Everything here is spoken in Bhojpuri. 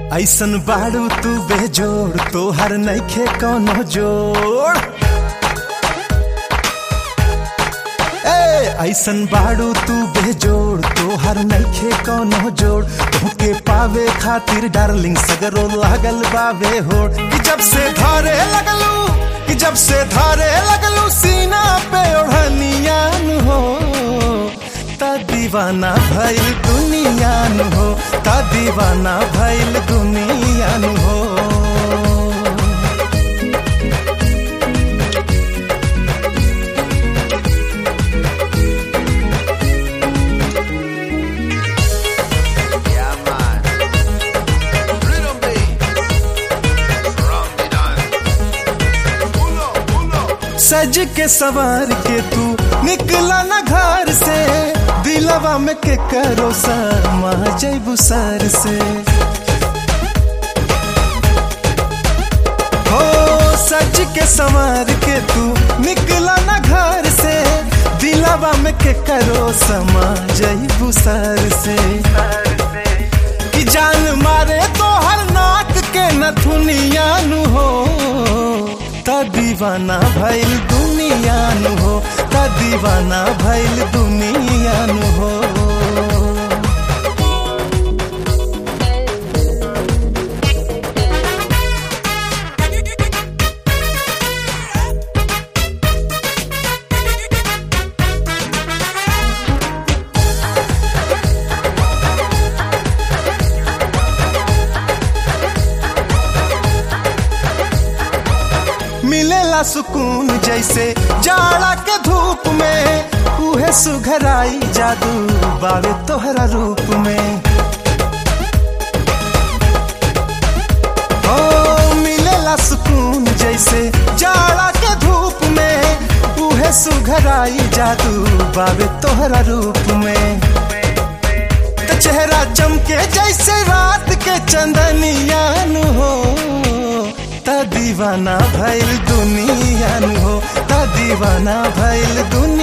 ऐसन बाड़ू तू बेजोड़ तोहर नइखे कौनो जोड़ ए ऐसन बाड़ू तू बेजोड़ तोहर नइखे कौनो जोड़ तोहके पावे खातिर डार्लिंग सगरो लागल बावे होड़ कि जब से धारे लगलू कि जब से धारे लगलू सीना पे ओढ़निया नु हो ता दीवाना भइल दुनिया नु हो ता दीवाना भइल दुनिया नु हो Yeah, man. Rhythm beat. From the dance. Pull up, pull up. सज के सवार के तू निकला न घर से दिलवा में के करो समा जैबू सर से हो सज के सवार के तू निकला न घर से दिलवा में के करो समा जैबू सर से कि जान मारे तो हर नाक के नथुनिया नु हो ता दीवाना भइल दुनिया नु हो ता दीवाना भइल दुनिया नु हो मिलेला सुकून जैसे जाड़ा के धूप में उहे सुघराई जादू बावे तोहरा रूप में ओ मिलेला सुकून जैसे जाड़ा के धूप में उहे सुघराई जादू बावे तोहरा रूप में त चेहरा चमके जैसे रात के चंदनिया नु हो ता दीवाना भइल दुनिया नु हो ता दीवाना भइल दुनिया